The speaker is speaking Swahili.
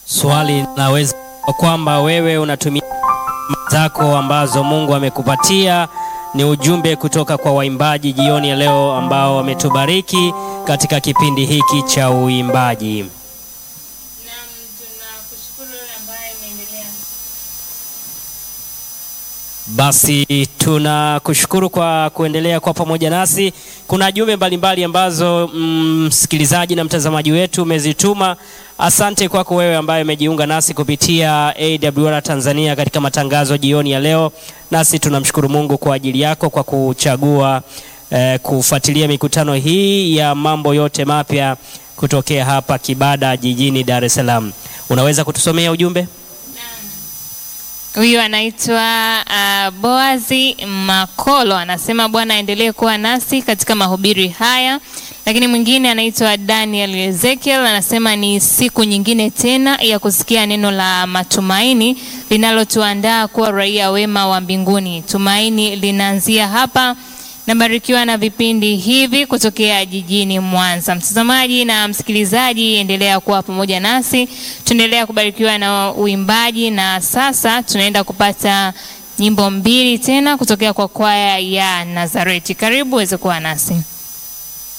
Swali linaweza kwamba wewe unatumia zako ambazo Mungu amekupatia. Ni ujumbe kutoka kwa waimbaji jioni ya leo ambao wametubariki katika kipindi hiki cha uimbaji. Naam, tunakushukuru wewe ambaye umeendelea. Basi tunakushukuru kwa kuendelea kwa pamoja nasi. Kuna jumbe mbalimbali ambazo msikilizaji na mtazamaji wetu umezituma. Asante kwako wewe ambaye umejiunga nasi kupitia AWR Tanzania katika matangazo jioni ya leo, nasi tunamshukuru Mungu kwa ajili yako kwa kuchagua eh, kufuatilia mikutano hii ya mambo yote mapya kutokea hapa Kibada jijini Dar es Salaam. Unaweza kutusomea ujumbe? Huyu anaitwa uh, Boazi Makolo anasema Bwana aendelee kuwa nasi katika mahubiri haya. Lakini mwingine anaitwa Daniel Ezekiel anasema ni siku nyingine tena ya kusikia neno la matumaini linalotuandaa kuwa raia wema wa mbinguni. Tumaini linaanzia hapa. Nabarikiwa na vipindi hivi kutokea jijini Mwanza. Mtazamaji na msikilizaji, endelea kuwa pamoja nasi, tuendelea kubarikiwa na uimbaji, na sasa tunaenda kupata nyimbo mbili tena kutokea kwa kwaya ya Nazareti. Karibu uweze kuwa nasi.